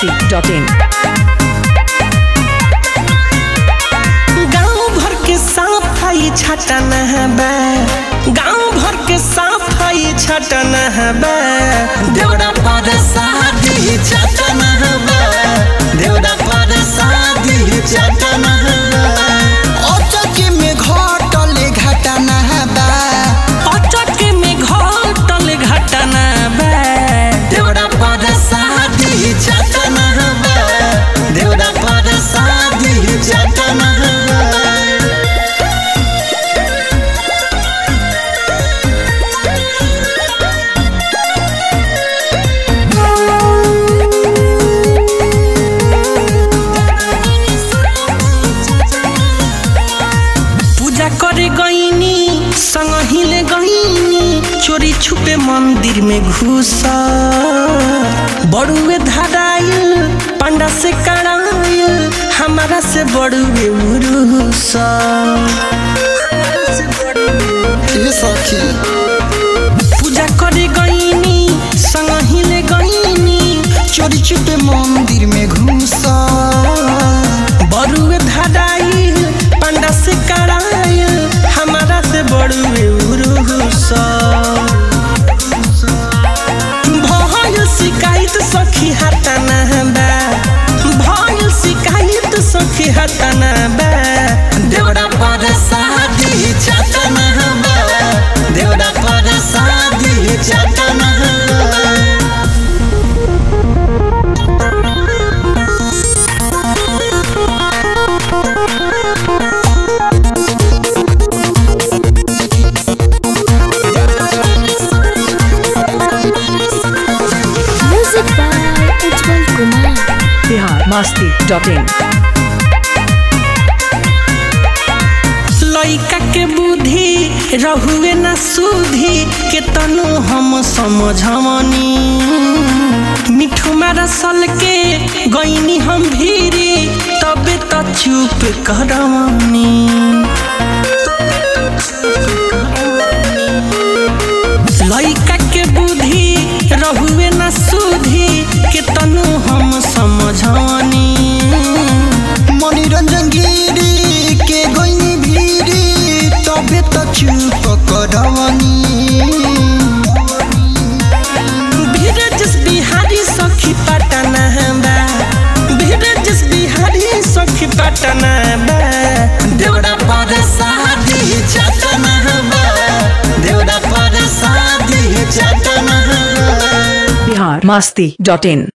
masti.in गांव भर के सफाई छटन बा गांव भर के सफाई छटन बा देवरा पर शादी छटन बा देवरा पर शादी छटन अचके में घटल घटना बा अचक में घटल घटना बा देवरा पर शादी छटन बा देवरा पर शादी छटन बा पूजा करे गईनी संग हिले गईनी चोरी छुपे मंदिर में घुस बड़ुए धराइल पंडा से कड़ाइल हमारा से बड़ुए उरुस ये सखी पूजा करे गईनी संग हिले गईनी चोरी चुपे मंदिर में घुस बड़ुए धराइल पंडा से कड़ाइल हमारा से बड़ुए उरुस भयल शिकायत सखी हटना बा भयल शिकायत सखी हटना बा देवरा पर शादी चटना बा देवरा पर शादी चटना बा Music by Ujjwal Kumar. Bihar masti.in लइका के बुद्धि रहुए न सुधी के तनु हम समझवनी मिठू मारा सल के गईनी हम भीरी तबे त चुप करवनी लइका के बुद्धि रहुए न सुधी के तनु हम समझवनी मनोरंजन गिरी के गईनी भीरी तबे त चुप करवनी बीरजस बिहारी सखी पटना बा बीरजस बिहारी सखी पटना बा देवरा पर शादी चटना बा देवरा पर शादी चटना बा Bihar masti.in